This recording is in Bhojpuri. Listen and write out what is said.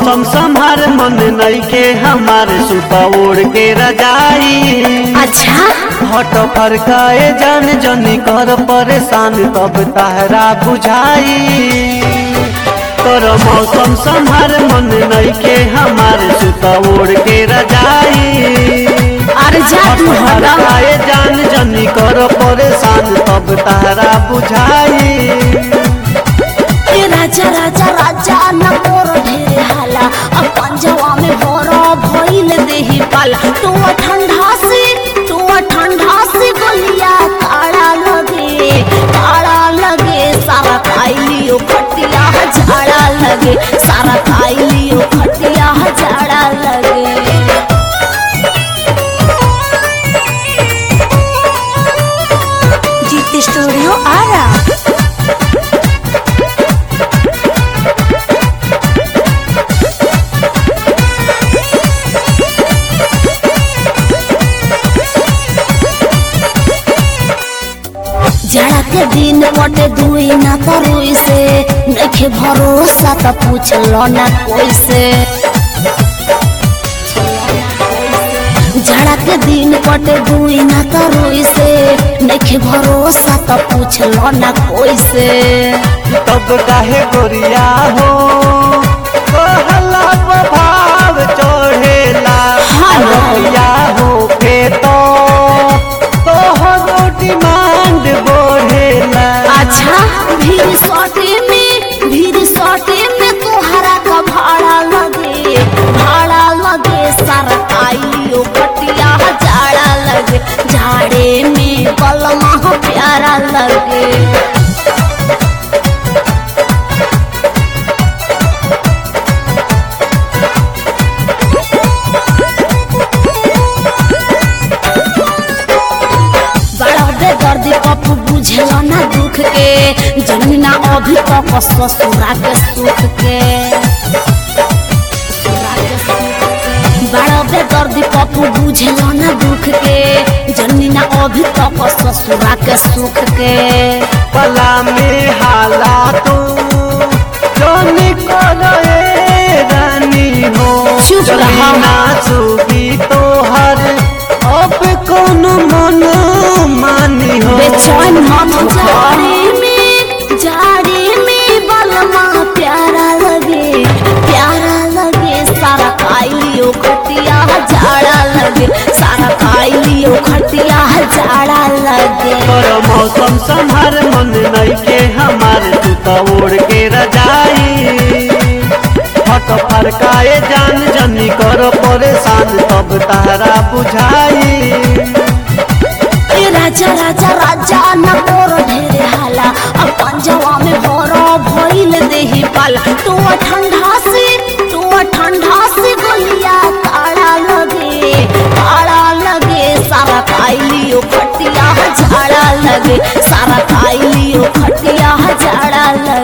मौसम संभार मन नइखे हमारे सुता ओढ़ के रजाई अच्छा हट फरकाए जान जनी कर परेशान तब तहरा बुझाई तोर मौसम संभार मन नइखे हमारे सुता ओढ़ के रजाई अरे जा तू हटा फरकाए जान जनी कर परेशान तब तहरा बुझाई ए राजा राजा राजा न मोर ढेरे हाला अब पंजवा में भरो भइल देही पाला तू ठंडा से तू ठंडा से गलिया काड़ा लगे काड़ा लगे सारा खाइलियो खटिया झाड़ा लगे सारा खाइलियो खटिया झाड़ा लगे जीत स्टूडियो आ रहा जाड़ा के दिन कटे दुई ना तरुई से नखे भरोसा त पूछ लो ना कोई से जाड़ा के दिन कटे दुई ना तरुई से नखे भरोसा त पूछ लो ना कोई से तब काहे गोरिया हो कहला भाव चढ़ेला हाँ ना। गोरिया हो के तो तोहरो डिमांड बढ़ेला अच्छा भीड़ सटे में भीड़ सटे में तोहरा का भाड़ा लगे भाड़ा लगे सारा आइयो कटिया जाड़ा लगे झाड़े में बलमा प्यारा लगे बड़ा बेदर्दी कप बुझेला ना दुख के जमीना अभी तक ससुरा के सुख के बड़ा बेदर्दी कप बुझेला ना दुख के जमीना अभी तक ससुरा के सुख के पला में हाला तू जोनी करे रानी हो चुप रहा। जमीना नाचुगी तोहर अब कौन मन मानी हो बेचैन मत जाड़े में जाड़े में बलमा प्यारा लगे प्यारा लगे सारा खाइलियो खटिया जाड़ा लगे सारा खाइलियो खटिया जाड़ा लगे पर मौसम संभार मन नइखे हमार तू त ओढ़ के रजाई हट फरकाए जान जनी कर परेशान तब तहरा बुझाई ए राजा राजा राजा न मोर ढेरे हाला अब पंजवा में भरो भइल देही पाला तू ठंडा से तू ठंडा से गलिया काड़ा लगे काड़ा लगे सारा खाइलियो खटिया झाड़ा लगे सारा खाइलियो खटिया झाड़ा लगे